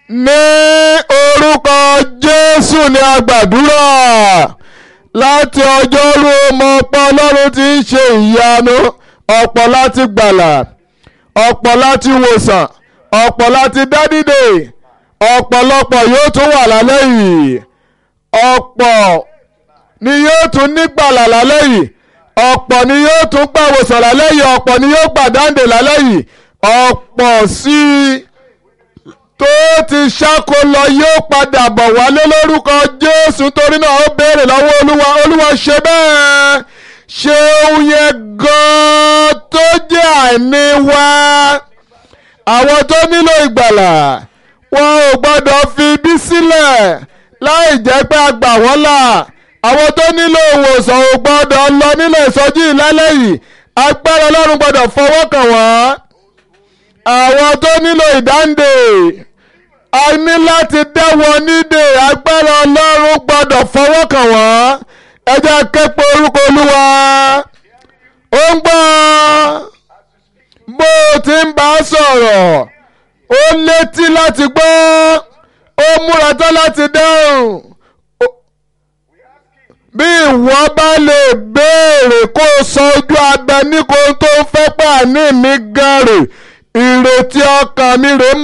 ní orúkọ jésù ni a gbàdúrà láti ọjọ́rú ọmọ ọ̀pọ̀ ọlọ́run ti ń ṣe ìyanu ọ̀pọ̀ láti gbàlà ọ̀pọ̀ láti wòsàn ọ̀pọ̀ láti dádìde ọ̀pọ̀lọpọ̀ yóò tún wà lálẹ́ yìí ọ̀pọ̀ ni yóò tún nígbàlà lálẹ́ yìí ọ̀pọ̀ ni yóò tún gbàwòsàn lálẹ́ yìí ọ̀pọ̀ ni yóò gbàdáǹdè lálẹ́ yìí ọ̀pọ̀ sí i tó ti ṣáko lọ yóò padà bọ̀ wálé lórúkọ Jésù torí náà ó béèrè lọ́wọ́ Olúwa Olúwa ṣe bẹ́ẹ̀ ṣe ohun yẹn gan-an tó jẹ́ àìní wa àwọn tó nílò ìgbàlà wọn ò gbọ́dọ̀ fi ibi sílẹ̀ láì jẹ́ pé a gbà wọ́n là àwọn tó nílò ìwòsàn ò gbọ́dọ̀ lọ nílò ìsọjí ìlálẹ́ yìí agbára Ọlọ́run gbọ́dọ̀ fọwọ́ kàn wọ́n àwọn tó nílò ìdáǹdè a ní láti dá wọn nídè agbára Ọlọ́run gbọ́dọ̀ fọwọ́ kàn wọ́n ẹ jẹ́ képe orúkọ Olúwa ó ń gbọ́ bó o ti ń bá a sọ̀rọ̀ ó létí láti gbọ́ ó múra tán láti dáhùn bí ìwọ bá lè béèrè kó o sọ ojú abẹ ní kó tó fẹ́ pàní mi gan rè ìrètí ọkàn mi rè